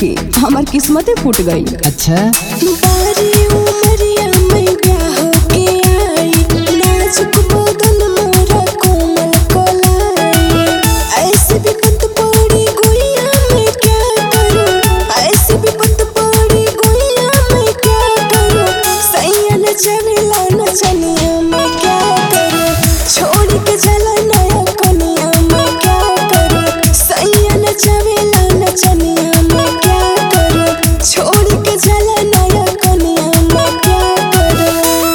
नइखे हमार किस्मते फूट गई अच्छा बारी उमरिया में ब्याह के आई नाजुक बदन मोरा कोमल कोलाई ऐसे भी पत पड़ी गुइया में क्या करूं ऐसे भी पत पड़ी गुइया में क्या करूं सैया न चलेला न चलिया मैं क्या करूं छोड़ के चला नया कनिया मैं क्या करूं सैया न चलेला न चलिया मैं क्या करूं छोड़ के चला नया कनिया मैं क्या करूं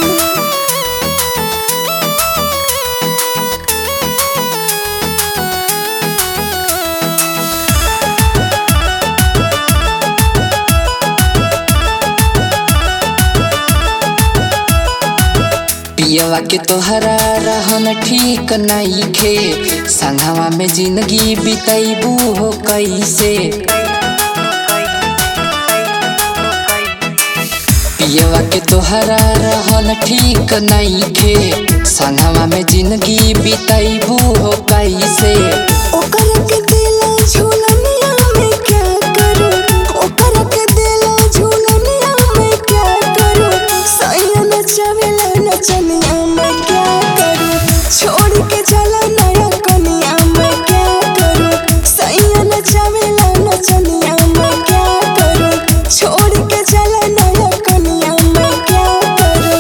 पियवा के तोहरा रहन ठीक नइखे संगवा में जिंदगी बितैबू हो कैसे पियवा के तोहरा रहन ठीक नइखे संगवा में जिंदगी बितैबू हो कैसे ओकर के दिला झूलनिया में क्या करूं ओकर के दिला झूलनिया में क्या करूं सैया न चवेला नचनिया में क्या करूं छोड़ के चला नया कनिया में क्या करूं सैया न चवेला नचनिया में क्या करूं छोड़ के चला नया कनिया में क्या करूं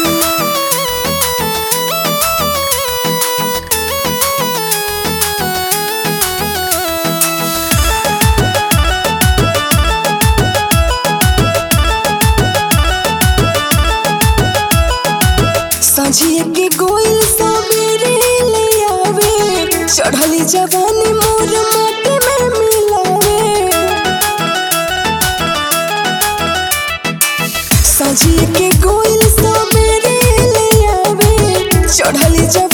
सजिए के गोइल सबेरे ले आवे चढ़ली जवानी मोर माटी में मिलावे सजिए के गोइल सबेरे ले आवे चढ़ली जवानी